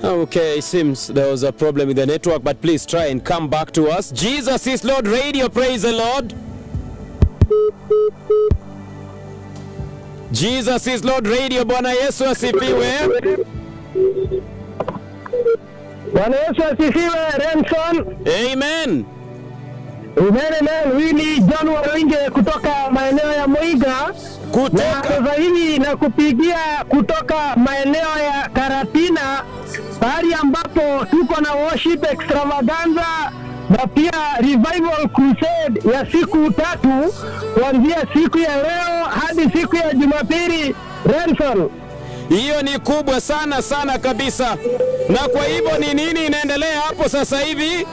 Okay, it seems there was a problem with the network, but please try and come back to us. Jesus is Lord Radio, praise the Lord. Jesus is Lord Radio, Bwana Yesu asifiwe. Bwana Yesu asifiwe. Remson Amen. Umenemen, huyu ni John Waringe kutoka maeneo ya Moiga na Kutoka sasa hivi na kupigia kutoka maeneo ya Karatina, pahali ambapo tuko na worship extravaganza na pia revival crusade ya siku tatu kuanzia siku ya leo hadi siku ya Jumapili. Remson, hiyo ni kubwa sana sana kabisa. Na kwa hivyo ni nini inaendelea hapo sasa hivi?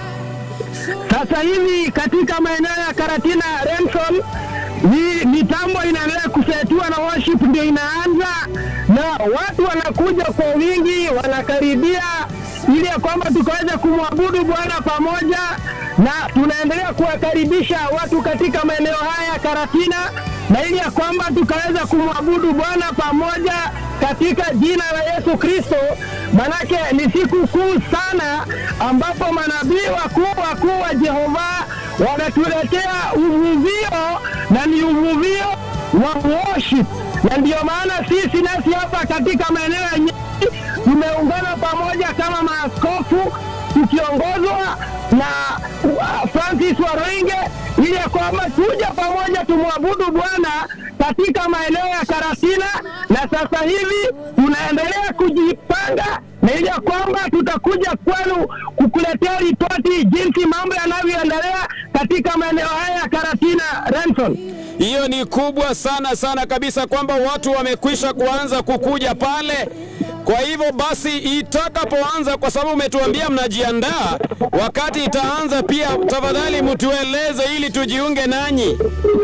Sasa hivi katika maeneo ya Karatina Remson, ni mitambo inaendelea kusetua na worship ndio inaanza, na watu wanakuja kwa wingi, wanakaribia ili ya kwamba tukaweze kumwabudu Bwana pamoja, na tunaendelea kuwakaribisha watu katika maeneo haya ya Karatina, na ili ya kwamba tukaweza kumwabudu Bwana pamoja katika jina la Yesu Kristo. Manake ni siku kuu sana ambapo manabii wakuu wakuu wa Jehova wanatuletea uvuvio na ni uvuvio wa worship, na ndiyo maana sisi nasi hapa katika maeneo ya Nyeri tumeungana pamoja kama maaskofu tukiongozwa na uh, Francis Waroinge ili ya kwamba tuje pamoja tumwabudu Bwana katika maeneo ya Karatina, na sasa hivi tunaendelea kujipanga na ili ya kwamba tutakuja kwenu kukuletea ripoti jinsi mambo yanavyoendelea katika maeneo haya ya Karatina. Renson, Hiyo ni kubwa sana sana kabisa, kwamba watu wamekwisha kuanza kukuja pale. Kwa hivyo basi, itakapoanza, kwa sababu umetuambia mnajiandaa, wakati itaanza, pia tafadhali mtueleze ili tujiunge nanyi.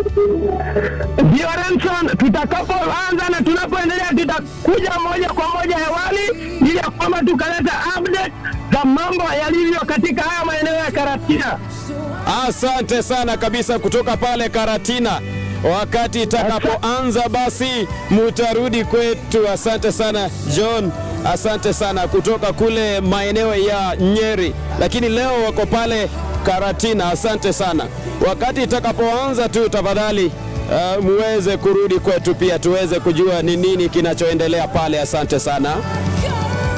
ndio Renson, tutakapoanza na tunapoendelea tutakuja moja kwa moja hewani ili ya kwamba tukaleta update za mambo yalivyo katika haya maeneo ya Karatina. Asante sana kabisa kutoka pale Karatina. Wakati itakapoanza basi mutarudi kwetu. Asante sana John, asante sana kutoka kule maeneo ya Nyeri, lakini leo wako pale Karatina. Asante sana. Wakati itakapoanza tu tafadhali uh, muweze kurudi kwetu pia tuweze kujua ni nini kinachoendelea pale. Asante sana.